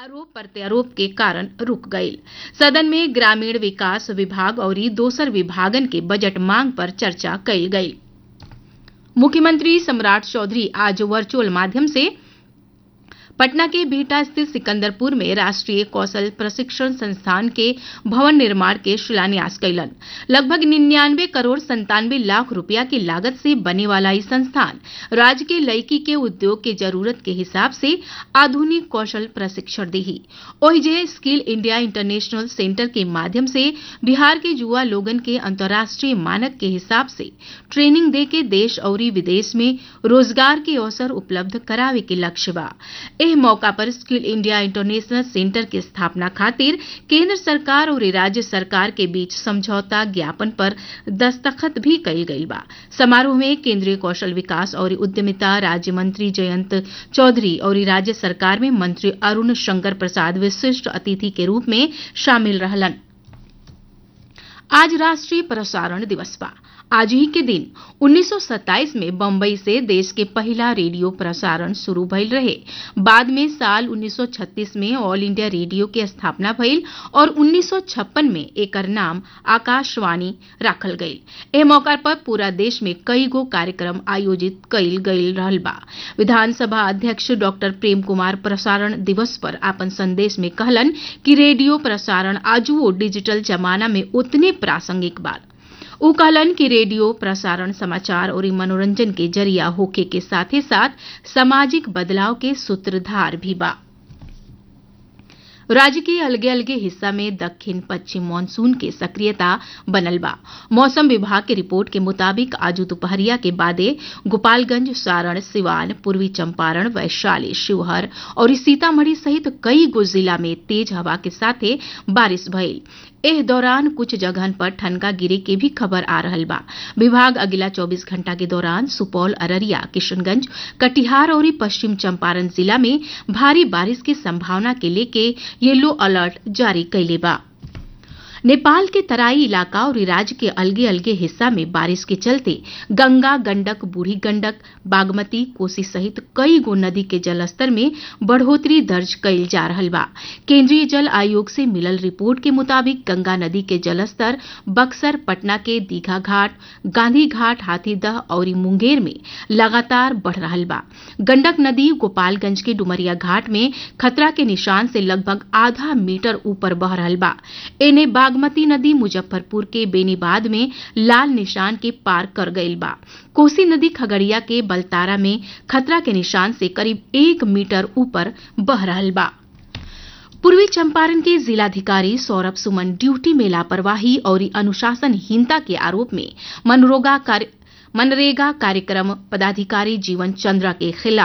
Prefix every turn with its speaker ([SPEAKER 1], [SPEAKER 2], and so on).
[SPEAKER 1] आरोप प्रत्यारोप के कारण रुक गईल सदन में ग्रामीण विकास विभाग और दोसर विभागन के बजट मांग पर चर्चा कईल गई मुख्यमंत्री सम्राट चौधरी आज वर्चुअल माध्यम से पटना के बिहटा स्थित सिकंदरपुर में राष्ट्रीय कौशल प्रशिक्षण संस्थान के भवन निर्माण के शिलान्यास कैलन लगभग निन्यानवे करोड़ संतानवे लाख रुपया की लागत से बने वाला ये संस्थान राज्य के लड़की के उद्योग के जरूरत के हिसाब से आधुनिक कौशल प्रशिक्षण देही ओहिजे स्किल इंडिया इंटरनेशनल सेंटर के माध्यम से बिहार के युवा लोगन के अंतर्राष्ट्रीय मानक के हिसाब से ट्रेनिंग दे के देश और विदेश में रोजगार के अवसर उपलब्ध करावे के लक्ष्य बा एह मौका पर स्किल इंडिया इंटरनेशनल सेंटर के स्थापना खातिर केंद्र सरकार और राज्य सरकार के बीच समझौता ज्ञापन पर दस्तखत भी कईल गईल बा समारोह में केंद्रीय कौशल विकास और उद्यमिता राज्य मंत्री जयंत चौधरी और राज्य सरकार में मंत्री अरुण शंकर प्रसाद विशिष्ट अतिथि के रूप में शामिल रहलन आज राष्ट्रीय प्रसारण दिवस बा आज ही के दिन 1927 में बम्बई से देश के पहला रेडियो प्रसारण शुरू भइल रहे बाद में साल 1936 में ऑल इंडिया रेडियो के स्थापना भइल और 1956 में एकर नाम आकाशवाणी राखल गईल एह मौका पर पूरा देश में कई गो कार्यक्रम आयोजित कईल गईल रहल बा विधानसभा अध्यक्ष डॉक्टर प्रेम कुमार प्रसारण दिवस पर अपन संदेश में कहलन कि रेडियो प्रसारण आजुओ डिजिटल जमाना में उतने प्रासंगिक बा उ कहलन कि रेडियो प्रसारण समाचार और मनोरंजन के जरिया होखे के साथे साथ सामाजिक बदलाव के सूत्रधार भी बा राज्य के अलगे अलगे हिस्सा में दक्षिण पश्चिम मानसून के सक्रियता बनल बा मौसम विभाग के रिपोर्ट के मुताबिक आज दोपहरिया के बादे गोपालगंज सारण सिवान पूर्वी चंपारण वैशाली शिवहर और सीतामढ़ी सहित कई गो जिला में तेज हवा के साथे बारिश भइल एह दौरान कुछ जगहन पर ठनका गिरे के भी खबर आ रहल बा विभाग अगला 24 घंटा के दौरान सुपौल अररिया किशनगंज कटिहार और पश्चिम चंपारण जिला में भारी बारिश की संभावना के लेके येलो अलर्ट जारी कैले बा नेपाल के तराई इलाका और राज्य के अलगे अलगे हिस्सा में बारिश के चलते गंगा गंडक बूढ़ी गंडक बागमती कोसी सहित कई गो नदी के जलस्तर में बढ़ोतरी दर्ज कैल जा रहा बा केंद्रीय जल आयोग से मिलल रिपोर्ट के मुताबिक गंगा नदी के जलस्तर बक्सर पटना के दीघा घाट गांधी घाट हाथीदह और मुंगेर में लगातार बढ़ रहा बा गंडक नदी गोपालगंज के डुमरिया घाट में खतरा के निशान से लगभग आधा मीटर ऊपर बह रहा बा एने बागमती नदी मुजफ्फरपुर के बेनीबाद में लाल निशान के पार कर गईल बा कोसी नदी खगड़िया के बलतारा में खतरा के निशान से करीब एक मीटर ऊपर बह रहा बा पूर्वी चंपारण के जिलाधिकारी सौरभ सुमन ड्यूटी में लापरवाही और अनुशासनहीनता के आरोप में मनरोगा कार्य मनरेगा कार्यक्रम पदाधिकारी जीवन चंद्रा के खिलाफ